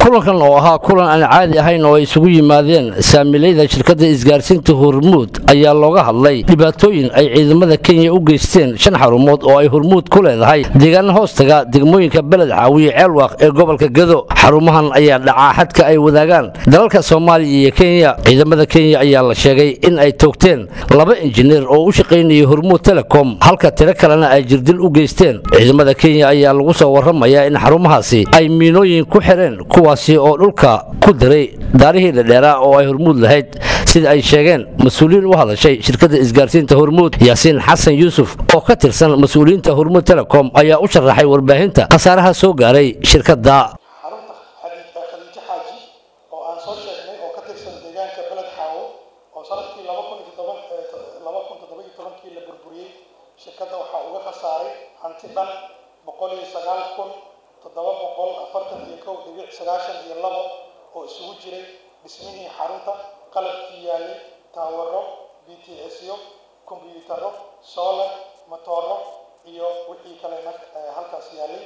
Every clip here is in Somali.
kulankan oo ahaa kulan aan caadi ahayn oo ay isugu yimaadeen saamilayda shirkadda isgaarsiinta hormuud ayaa looga hadlay dhibaatooyin ay ciidamada kenya u geysteen shan xarumood oo ay hormuud ku leedahay deegaana hoostaga degmooyinka beled caawiye ceelwaaq ee gobolka gado xarumahan ayaa dhacaa xadka ay wadaagaan dalalka soomaaliya iyo kenya ciidamada kenya ayaa la sheegay in ay toogteen laba injineer oo u shaqaynayay hormuud telecom halka tiro kalena ay jirdil u geysteen ciidamada kenya ayaa lagu soo warramayaa in xarumahaasi ay miinooyin ku xireen kuwaasi oo dhulka ku diray daarihii dhadheeraa oo ay hormuud lahayd sida ay sheegeen mas-uuliyiin u hadashay shirkadda isgaarsiinta hormuud yaasiin xasan yuusuf oo ka tirsan mas-uuliyiinta hormuud telecom ayaa u sharaxay warbaahinta khasaaraha soo gaaray shirkadda xarunta khadiijo xaaji oo aan soo sheegnay oo ka tirsan deegaanka beled xaawo oo sanadkii laba kun iyo toban laba kun toddoba iyo tobankii la burburiyey shirkadda waxaa uga khasaaray hanti dhan boqol iyo sagaal kun toddoba boqol afartan iyo kow dhibic sagaashan iyo labo oo isugu jiray dhismihii xarunta qalabkii yaalay taawaro b t syo kombyuutaro solar matooro iyo wixii kale halkaas yaalay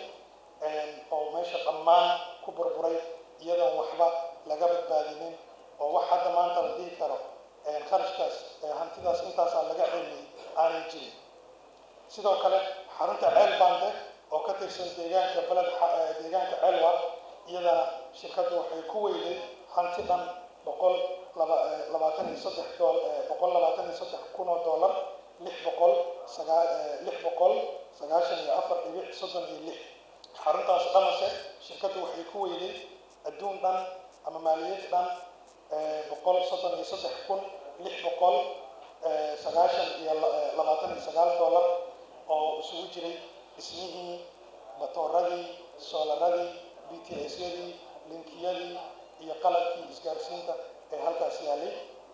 oo meesha dhammaan ku burburay iyadoon waxba laga badbaadinin oo wax hadda maanta la dhihi karo kharashkaas hantidaas intaasaa laga celiyay aanay jirin sidoo kale xarunta ceel bande oo ka tirsan deegaanka beled deegaanka ceelwa iyadana shirkaddu waxay ku weyday hanti dhan boqol labaatan iyo saddex boqol labaatan iyo saddex kun oo dollar lix boqol sagaa lix boqol sagaashan iyo afar dhibic soddon iyo lix xaruntaas dhamase shirkaddu waxay ku weyday adduun dhan ama maaliyad dhan boqol soddon iyo saddex kun lix boqol sagaashan iyo labaatan iyo sagaal dollar oo isugu jiray dhismihii matooradii soolaradii b t syadii linkiyadii iyo qalabkii isgaarsiinta ee halkaas yaalay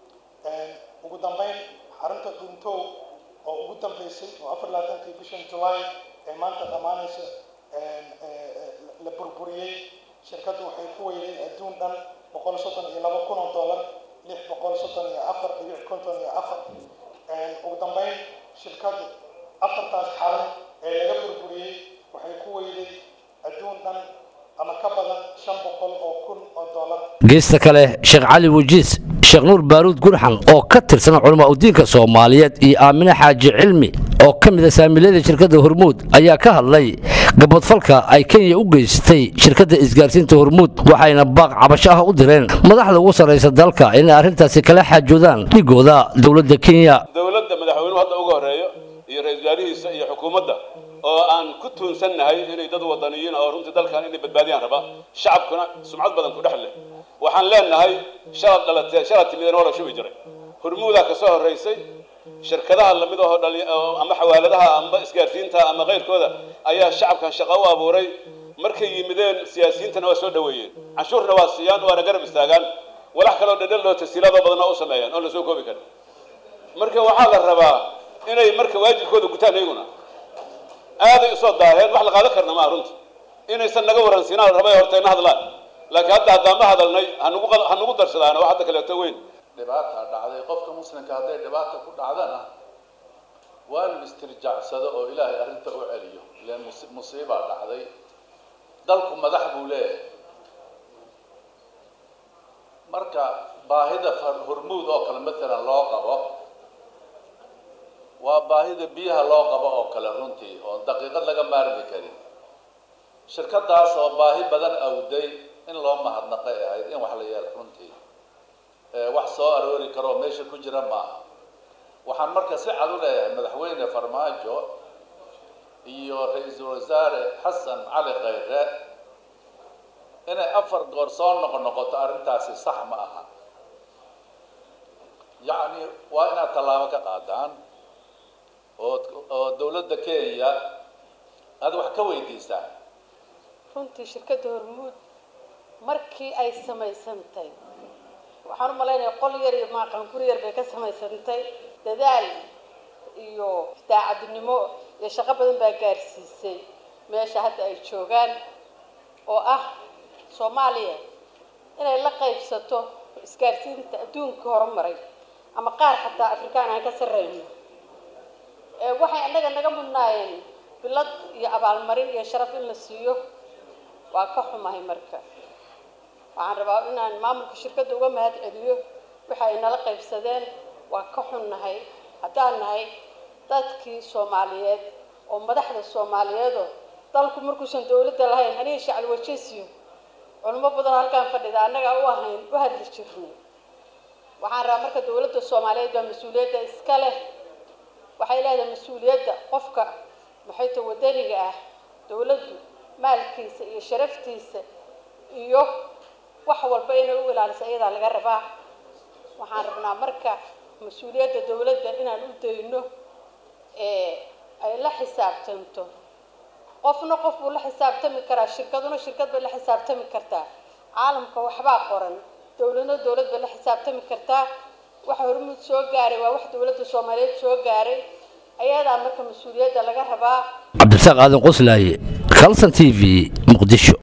ugu dambeyn xarunta duntow oo ugu dambeysay oo afar labaatankii bishan july ee maanta dhammaanaysa la burburiyey shirkaddu waxay ku weyday adduun dhan boqol soddon iyo laba kun oo dollar lix boqol soddon iyo afar dhibic konton iyo afar ugu dambeyn shirkaddu afartaas xarun ee laga burburiyey waxay ku weyday adduun dhan ama ka badan shan boqol oo kun oo dollar geesta kale sheekh cali wajiis sheekh nuur baaruud gurxan oo ka tirsan culamaa udiinka soomaaliyeed iyo aamine xaaji cilmi oo ka mid a saamiilayada shirkadda hormuud ayaa ka hadlay gabadfalka ay kenya u geystay shirkadda isgaarsiinta hormuud waxayna baaq cabasho ah u direen madaxda ugu sarraysa dalka inay arrintaasi kala xaajoodaan dhigooda dowladda kenya dowladda madaxweynuhu hadda uga horeeyo iyo ra-isul wasaarihiisa iyo xukuumadda oo aan ku tuunsannahay inay dad wadaniyiin oo runtii dalkan inay badbaadiyaan raba shacabkuna sumcad badan ku dhex leh waxaan leenahay shalad dhalatee shalad timideen waa la shubi jiray hormuudaa kasoo horraysay shirkadaha lamid ahoo dhali ama xawaaladaha ama isgaarsiinta ama keyrkooda ayaa shacabkan shaqo u abuuray markay yimideen siyaasiyiintana waa soo dhaweeyeen canshuurna waa siiyaan waana garab istaagaan walax kaloo dhedhel oo tasiilaadoo badanna u sameeyaan oon la soo koobi karin marka waxaa la rabaa inay marka waajibkooda gutaan iyaguna aaday usoo daaheen wax la qaadan karna maaha runta inaysan naga waransiinaan la rabay hortayna hadlaan laakiin hadda haddaan ma hadalnay hanugu ha nugu darsadaan wax hadda kaleeto weyn dhibaata dhacday qofka muslimka hadday dhibaata ku dhacdana waa inu istirjaacsado oo ilaahay arrinta u celiyo ilan musiibaa dhacday dalku madax buu leeyahay marka baahida hormuud oo kale matalan loo qabo waa baahida biyaha loo qabo oo kale runtii oon daqiiqad laga maarmi karin shirkadaas oo baahi badan awday in loo mahadnaqay ahayd in wax la yeelo runtii wax soo aroori karoo meesha ku jira maaha waxaan marka si cad u leeyahay madaxweyne farmaajo iyo ra-iisul wasaare xasan cali khayre inay afar goor soo noqo noqoto arrintaasi sax ma aha yacni waa inaad tallaabo ka qaadaan oo oo dowladda kenya aada wax ka weydiisaan runtii shirkadda hormuud markii ay samaysantay waxaan u malaynayaa qol yar iyo maaqan guri yar bay ka samaysantay dadaal iyo daacadnimo iyo shaqo badan baa gaarsiisay meesha hadda ay joogaan oo ah soomaaliya inay la qaybsato isgaarsiinta adduunka horumaray ama qaar xataa afrikaan aan ka sarreyno waxay annaga naga mudnaayeen bilad iyo abaalmarin iyo sharaf in la siiyo waa ka xumahay marka waxaan rabaa inaan maamulka shirkadda uga mahad celiyo waxa ay nala qaybsadeen waa ka xunnahay haddaan nahay dadkii soomaaliyeed oo madaxda soomaaliyeedoo dalku markuusan dowladda lahayn aniga shacli wajesiyo culimo badan halkaan fadhida annagaa u ahayn u hadli jirnay waxaan rabaa marka dowladda soomaaliyeed baa mas-uuliyadda iska leh waxay leedahay mas-uuliyadda qofka maxayta wadaniga ah dowladdu maalkiisa iyo sharaftiisa iyo wax walba inay u ilaaliso iyadaa laga rabaa waxaan rabnaa marka mas-uuliyadda dowladda inaan u dayno ee ay la xisaabtanto qofna qof buu la xisaabtami karaa shirkaduna shirkad bay la xisaabtami kartaa caalamka waxbaa qoran dowladna dowlad bay la xisaabtami kartaa waxa hormuud soo gaaray waa wax dowladda soomaaliyeed soo gaaray ayadaa marka mas-uuliyadda laga rabaa cabdirasaaq aadan qoslaaye kalson t v muqdisho